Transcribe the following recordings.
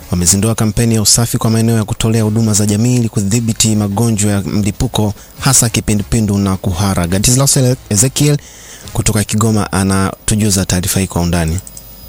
wamezindua kampeni ya usafi kwa maeneo ya kutolea huduma za jamii ili kudhibiti magonjwa ya mlipuko hasa kipindupindu na kuhara. Gadislaus Ezekiel kutoka Kigoma anatujuza taarifa hii kwa undani.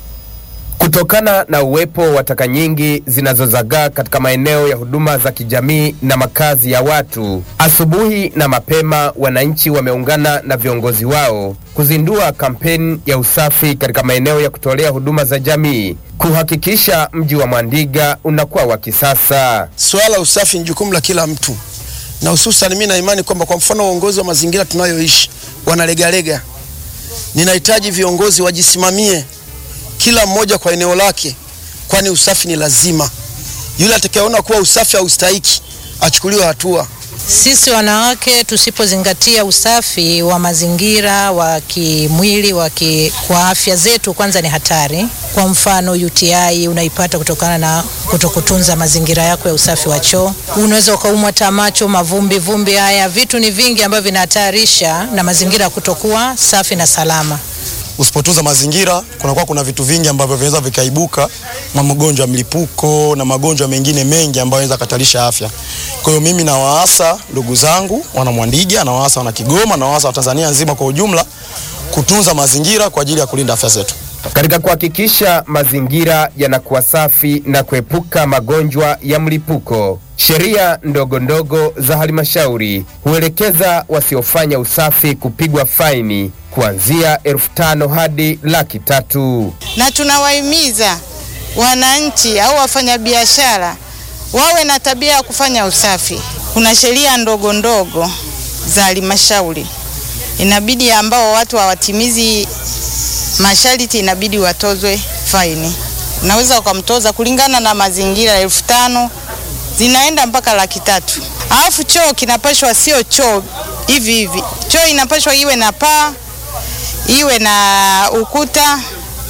Kutokana na uwepo wa taka nyingi zinazozagaa katika maeneo ya huduma za kijamii na makazi ya watu, asubuhi na mapema wananchi wameungana na viongozi wao kuzindua kampeni ya usafi katika maeneo ya kutolea huduma za jamii kuhakikisha mji wa Mwandiga unakuwa wa kisasa. Swala la usafi ni jukumu la kila mtu, na hususan mimi na imani kwamba kwa mfano uongozi wa mazingira tunayoishi wanalegalega. Ninahitaji viongozi wajisimamie kila mmoja kwa eneo lake, kwani usafi ni lazima. Yule atakayeona kuwa usafi haustahiki achukuliwe hatua. Sisi wanawake tusipozingatia usafi wa mazingira wa kimwili wa ki, kwa afya zetu, kwanza ni hatari. Kwa mfano UTI unaipata kutokana na kutokutunza mazingira yako ya usafi wa choo. Unaweza ukaumwa tamacho, mavumbi vumbi, haya vitu ni vingi ambavyo vinahatarisha na mazingira kutokuwa safi na salama. Usipotunza mazingira kunakuwa kuna vitu vingi ambavyo vinaweza vikaibuka, magonjwa ya mlipuko na magonjwa mengine mengi ambayo yanaweza katarisha afya. Kwa hiyo mimi nawaasa ndugu zangu wana Mwandiga, nawaasa wana Kigoma, nawaasa wa Tanzania nzima kwa ujumla kutunza mazingira kwa ajili ya kulinda afya zetu. Katika kuhakikisha mazingira yanakuwa safi na kuepuka magonjwa ya mlipuko, sheria ndogo ndogo za halmashauri huelekeza wasiofanya usafi kupigwa faini kuanzia elfu tano hadi laki tatu. Na tunawahimiza wananchi au wafanyabiashara wawe na tabia ya kufanya usafi. Kuna sheria ndogo ndogo za halmashauri, inabidi ambao watu hawatimizi masharti inabidi watozwe faini. Unaweza ukamtoza kulingana na mazingira, elfu tano zinaenda mpaka laki tatu. Alafu choo kinapashwa sio choo hivi hivi, choo inapashwa iwe na paa, iwe na ukuta,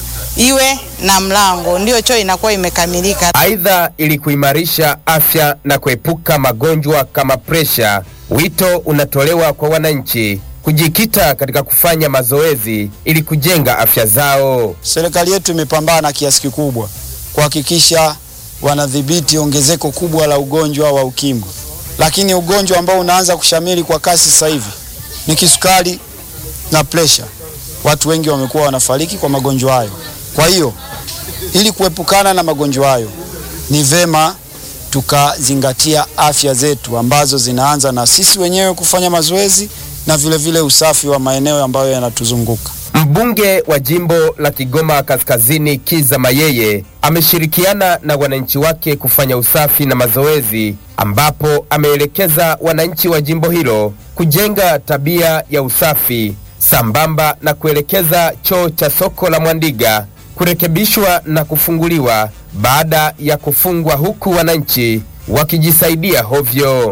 iwe na mlango, ndio choo inakuwa imekamilika. Aidha, ili kuimarisha afya na kuepuka magonjwa kama presha, wito unatolewa kwa wananchi kujikita katika kufanya mazoezi ili kujenga afya zao. Serikali yetu imepambana kiasi kikubwa kuhakikisha wanadhibiti ongezeko kubwa la ugonjwa wa ukimwi, lakini ugonjwa ambao unaanza kushamiri kwa kasi sasa hivi ni kisukari na presha. Watu wengi wamekuwa wanafariki kwa magonjwa hayo. Kwa hiyo ili kuepukana na magonjwa hayo, ni vema tukazingatia afya zetu ambazo zinaanza na sisi wenyewe kufanya mazoezi na vile vile usafi wa maeneo ambayo yanatuzunguka. Mbunge wa jimbo la Kigoma Kaskazini Kiza Mayeye ameshirikiana na wananchi wake kufanya usafi na mazoezi, ambapo ameelekeza wananchi wa jimbo hilo kujenga tabia ya usafi sambamba na kuelekeza choo cha soko la Mwandiga kurekebishwa na kufunguliwa baada ya kufungwa, huku wananchi wakijisaidia hovyo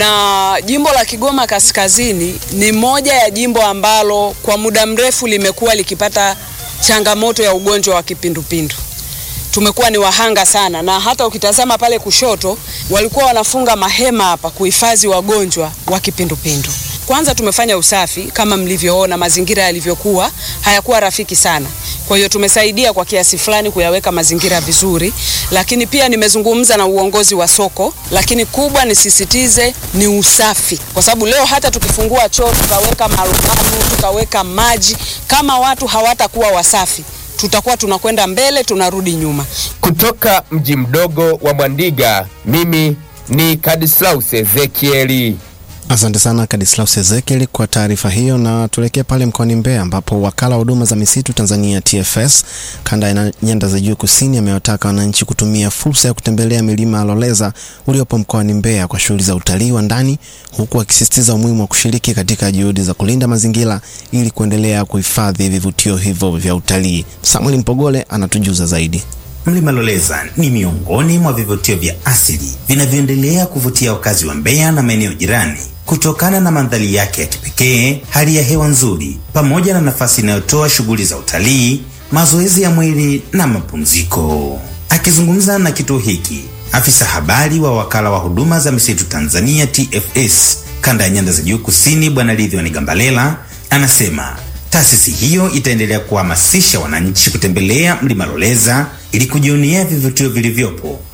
na jimbo la Kigoma Kaskazini ni moja ya jimbo ambalo kwa muda mrefu limekuwa likipata changamoto ya ugonjwa wa kipindupindu. Tumekuwa ni wahanga sana, na hata ukitazama pale kushoto walikuwa wanafunga mahema hapa kuhifadhi wagonjwa wa kipindupindu. Kwanza tumefanya usafi kama mlivyoona, mazingira yalivyokuwa hayakuwa rafiki sana. Kwa hiyo tumesaidia kwa kiasi fulani kuyaweka mazingira vizuri, lakini pia nimezungumza na uongozi wa soko, lakini kubwa nisisitize ni usafi, kwa sababu leo hata tukifungua choo tukaweka marumaru tukaweka maji, kama watu hawatakuwa wasafi tutakuwa tunakwenda mbele tunarudi nyuma. Kutoka mji mdogo wa Mwandiga, mimi ni Kadislaus Ezekieli. Asante sana Kadislaus Ezekiel kwa taarifa hiyo, na tuelekee pale mkoani Mbeya ambapo wakala wa huduma za misitu Tanzania TFS kanda ya nyanda za juu kusini amewataka wananchi kutumia fursa ya kutembelea milima ya Loleza uliopo mkoani Mbeya kwa shughuli za utalii wa ndani, huku akisisitiza umuhimu wa kushiriki katika juhudi za kulinda mazingira ili kuendelea kuhifadhi vivutio hivyo vya utalii. Samuel Mpogole anatujuza zaidi. Mlima Loleza ni miongoni mwa vivutio vya asili vinavyoendelea kuvutia wakazi wa Mbeya na maeneo jirani kutokana na mandhari yake ya kipekee, hali ya hewa nzuri, pamoja na nafasi inayotoa shughuli za utalii, mazoezi ya mwili na mapumziko. Akizungumza na kituo hiki, afisa habari wa wakala wa huduma za misitu Tanzania TFS kanda ya nyanda za juu kusini, Bwana Lidhiwani Gambalela anasema taasisi hiyo itaendelea kuhamasisha wananchi kutembelea mlima Loleza ili kujionea vivutio vilivyopo